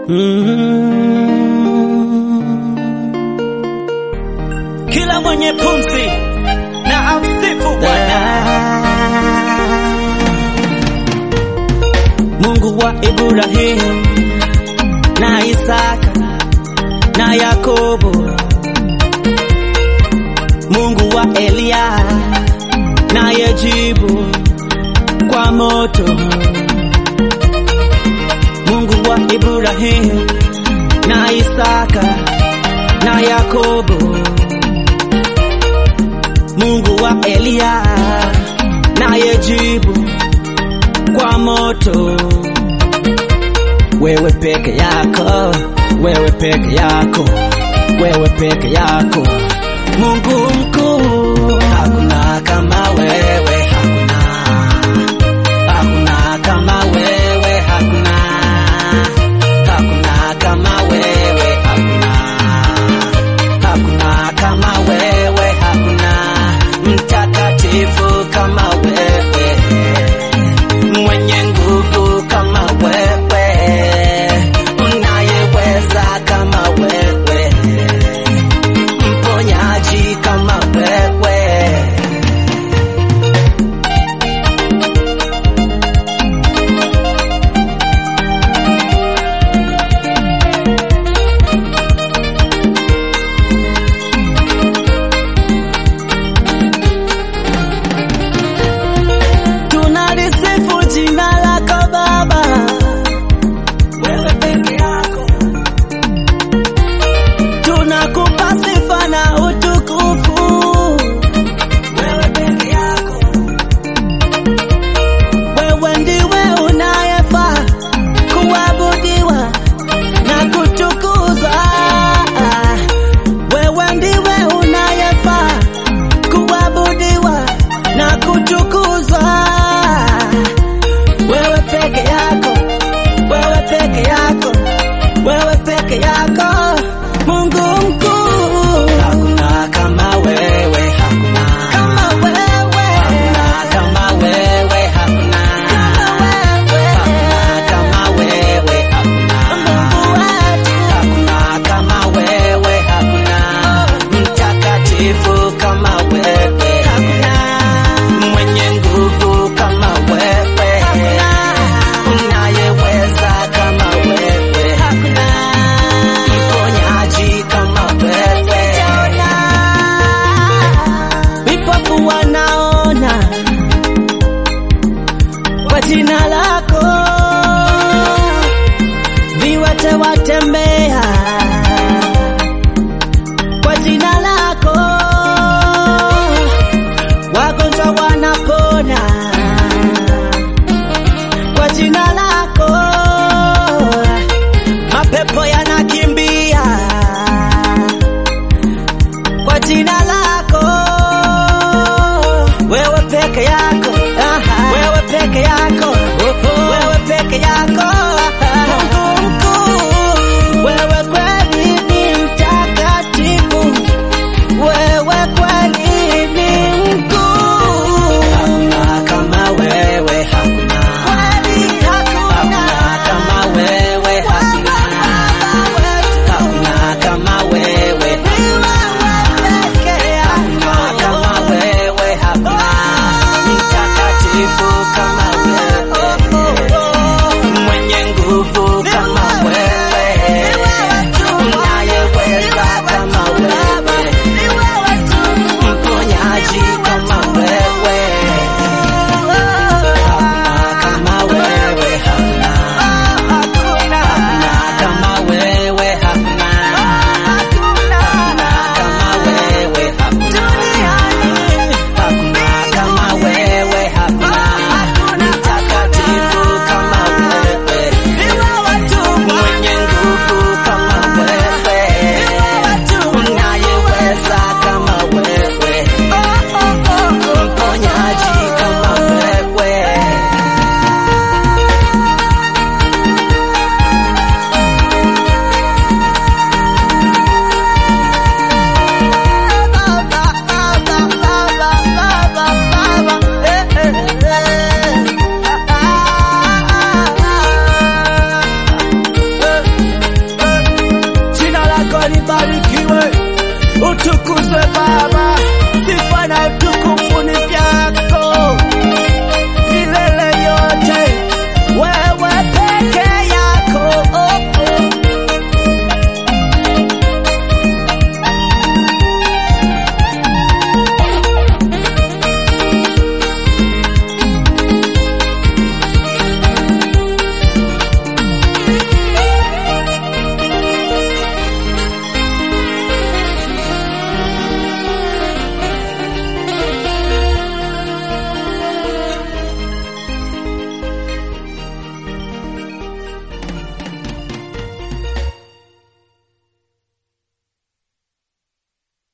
Mm. Kila mwenye pumzi na amsifu Bwana. Mungu wa Ibrahimu na Isaka na Yakobo, Mungu wa Eliya na yejibu kwa moto, Mungu wa Ibrahimu na Isaka na Yakobo, Mungu wa Eliya na yejibu kwa moto. Wewe peke yako, wewe peke yako, wewe peke yako, Mungu mkuu, hakuna kama wewe, hakuna, hakuna kama wewe, hakuna, hakuna kama wewe, hakuna, hakuna kama wewe, hakuna mtakatifu kama wewe, mwenye nguvu kama wewe, unayeweza kama wewe, mponyaji kama wewe. Tunalisifu jina lako Baba, wewe peke yako. Tunakupa sifa na utukufu, wewe peke yako. Wewe ndiwe unayefaa kuabudiwa na kutukuzwa. Wewe ndiwe unayefaa kuabudiwa na kutukuzwa. Wewe peke yako, wewe peke yako, wewe peke yako, Mungu mkuu. Hakuna kama wewe, hakuna kama wewe, hakuna kama wewe, hakuna kama wewe, hakuna Mungu wetu, hakuna kama wewe, hakuna mtakatifu kama wewe, hakuna mwenye nguvu kama wewe, hakuna unayeweza kama wewe, hakuna mponyaji kama wewe, vipofu wanaona kwa jina lako, viwete watembea kwa jina lako, wagonjwa wanapona kwa jina lako, mapepo yanakimbia kwa jina lako, wewe peke yako, wewe peke yako, wewe peke yako,